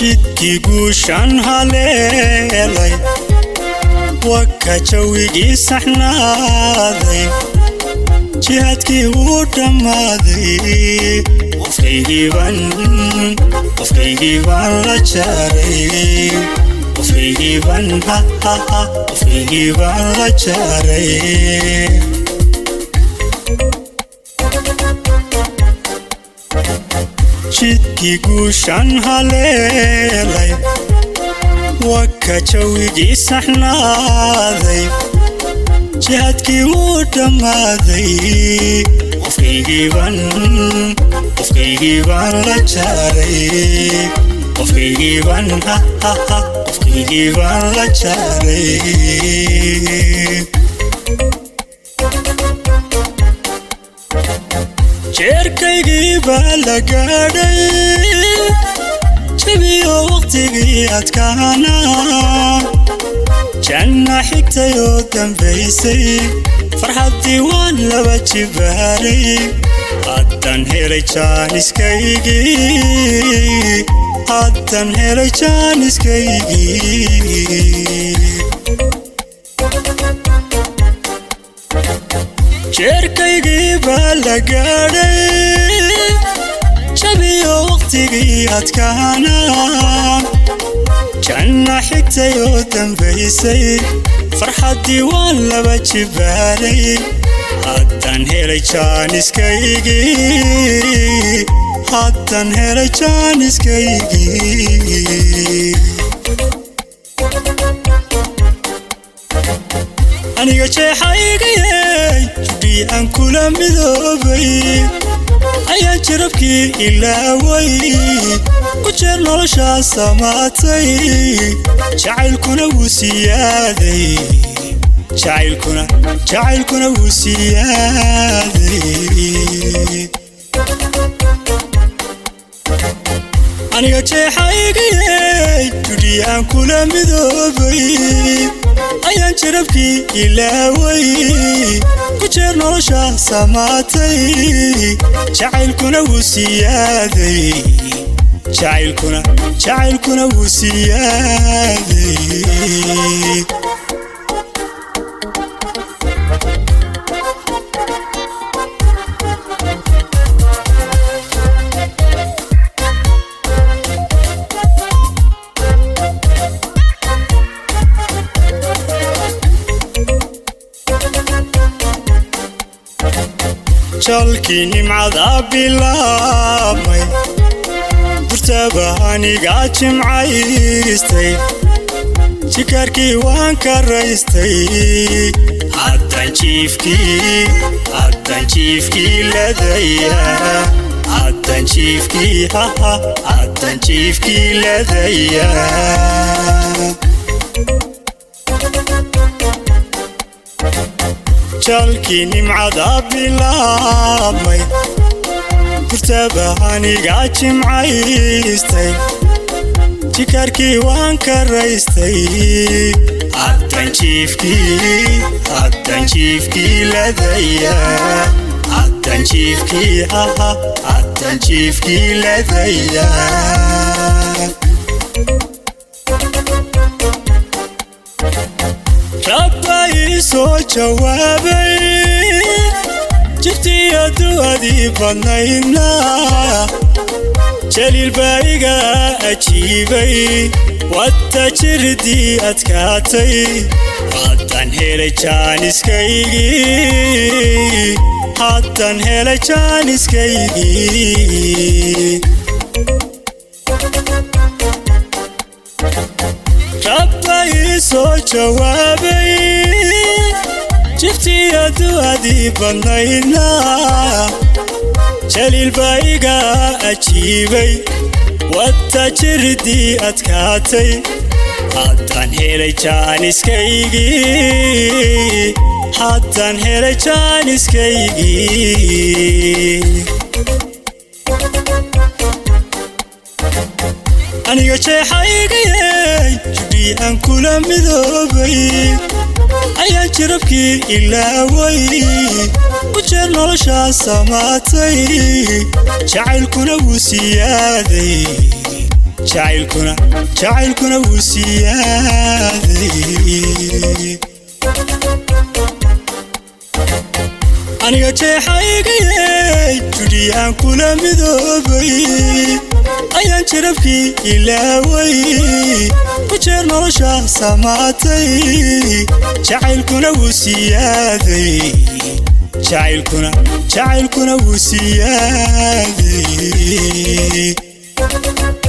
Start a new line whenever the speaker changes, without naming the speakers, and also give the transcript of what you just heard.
jidkii guushaan haleelay waka jawigii saxnaaday jihaadkii wuu dhammaaday qofkaygiibaan qofkaygiibaan la jaaray qofkaygiibaan qofkaygiibaan la jaaray jidkii guushaan haleelay waka jawigii saxnaaday jihaadkii wuu dhammaaday qofkaygiibaan qofkaygiibaan la jaaray qofkaygiibaan qofkaygiibaan la jaaray jeerkaygii baa la gaadhay jabiyo wakhtigii adkaana janna xigtay oo dambaysay farxaddii waan laba jibaaray haddan helay jaaniskaygii haddan helay jaaniskaygii jeerkaygii baa la gaadhay jabiyo wakhtigii adkaana janna xigtay oo dambaysay farxaddii waan laba jibaaray haddan helay jaaniskaygii haddan helay jaaniskaygii aniga jeexaygayey judhii aan kula midoobay ayaan jirabkii ilaaway ku jeer noloshaa samaatay jacaylkuna wuu siyaaday jacaylkuna jacaylkuna wuu siyaaday aniga jeexaygayey judhii aan kula midoobay ayaan jirabkii ilaaway ku jeer nolosha samaatay jacaylkuna wuu siyaaday jacaylkuna jacaylkuna wuu siyaaday jalkii nimcada bilaabmay burtaba anigaa jimcaystay jikaarkii waan karaystay haddan jiifkii haddan jiifkii ladaya haddan jiifkii haha haddan jiifkii ladaya jalkii nimcada bilaabmay burtaba anigaa jimcaystay jikaarkii waan karaystay haddan jiifkii haddan jiifkii ladaya haddan jiifkii haha haddan jiifkii ladaya rabba ii soo jawaabay jibtii addu'adii badnaydna jaliil baa iga ajiibay wadda jirdii adkaatay haddan helay jaaniskaygii haddan helay jaaniskaygii rabba ii soo jawaabay jiftii addu'adii badnaydna jaliil baa iga ajiibay wadda jirdii adkaatay haddan helay jaaniskaygii haddan helay jaaniskaygii aniga jeexaygayey judhii aan kula midoobay ayaan jirabkii ilaaway ku jeer noloshaa samaatay jacaylkuna wuu siyaaday jacaylkuna jacaylkuna wuu siyaaday aniga jeexaygayey judhi aan kula midoobay ayaan jirabkii ilaaway ku jeer nolosha samaatay jacaylkuna wuu siyaaday jacaylkuna jacaylkuna wuu siyaaday